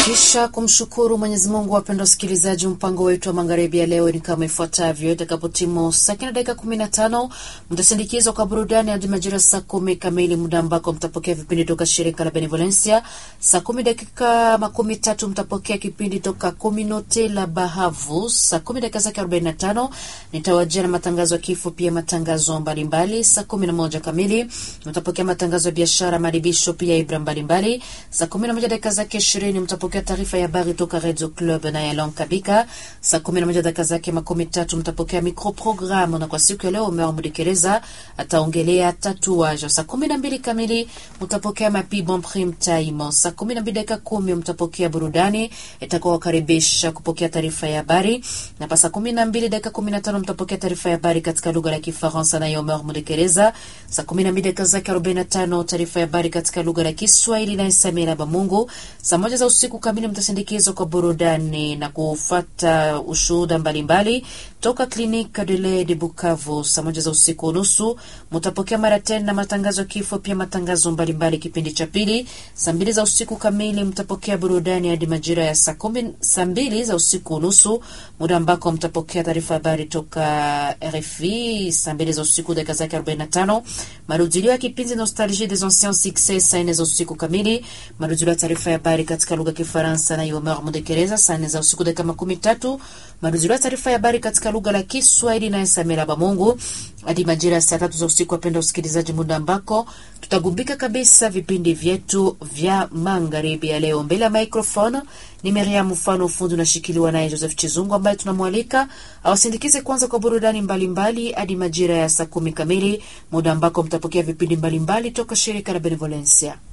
Kisha kumshukuru Mwenyezi Mungu, wapenda wasikilizaji, mpango wetu wa magharibi ya leo ni kama ifuatavyo. Itakapotimu saa kenda dakika kumi na tano mtasindikizwa kwa burudani hadi majira saa kumi kamili, muda ambako mtapokea vipindi toka shirika la Benevolencia. Saa kumi dakika makumi tatu mtapokea kipindi toka Kominote la Bahavu. Saa kumi dakika zake arobaini na tano nitawajia na matangazo ya kifo, pia matangazo mbalimbali. Saa kumi na moja kamili mtapokea matangazo ya biashara, maribisho, pia ibra mbalimbali. Saa kumi na moja dakika zake ishirini mtapokea taarifa ya habari toka Radio Club na Yalon Kabika. Saa kumi na moja dakika zake makumi tatu mtapokea microprogramu, na kwa siku ya leo Omer Mudekereza ataongelea tatuage. Saa kumi na mbili kamili mtapokea mapi bon prime time. Saa kumi na mbili dakika kumi mtapokea burudani itakuwa wakaribisha kupokea taarifa ya habari, na pa saa kumi na mbili dakika kumi na tano mtapokea taarifa ya habari katika lugha la Kifaransa na Omer Mudekereza. Saa kumi na mbili dakika zake arobaini na tano taarifa ya habari katika lugha la Kiswahili na Samira Bamungu. Saa moja za usiku kamili mtasindikizwa kwa burudani na kufata ushuhuda mbalimbali toka Clinique de lait de Bukavu. Saa moja za usiku unusu mtapokea mara tena matangazo ya kifo, pia matangazo mbalimbali kipindi cha pili. Saa mbili za usiku kamili mtapokea burudani hadi majira ya saa kumi, saa mbili za usiku unusu, muda ambako mtapokea taarifa habari toka RFI. Saa mbili za usiku dakika zake 45 marudilio ya kipindi Nostalgie des anciens succès. Saa nne za usiku kamili marudilio ya taarifa ya habari katika lugha ya Kifaransa na Yomer Mudekereza. Saa nne za usiku dakika makumi tatu marudilio ya taarifa ya habari katika lugha la Kiswahili na Samira Bamungu hadi majira ya saa tatu za usiku. Wapenda usikilizaji, muda ambako tutagumbika kabisa vipindi vyetu vya magharibi ya leo. Mbele ya microphone ni Miriam Mfano, ufundi unashikiliwa naye Joseph Chizungu, ambaye tunamwalika awasindikize kwanza kwa burudani mbalimbali hadi majira ya saa kumi kamili, muda ambako mtapokea vipindi mbalimbali toka shirika la Benevolencia.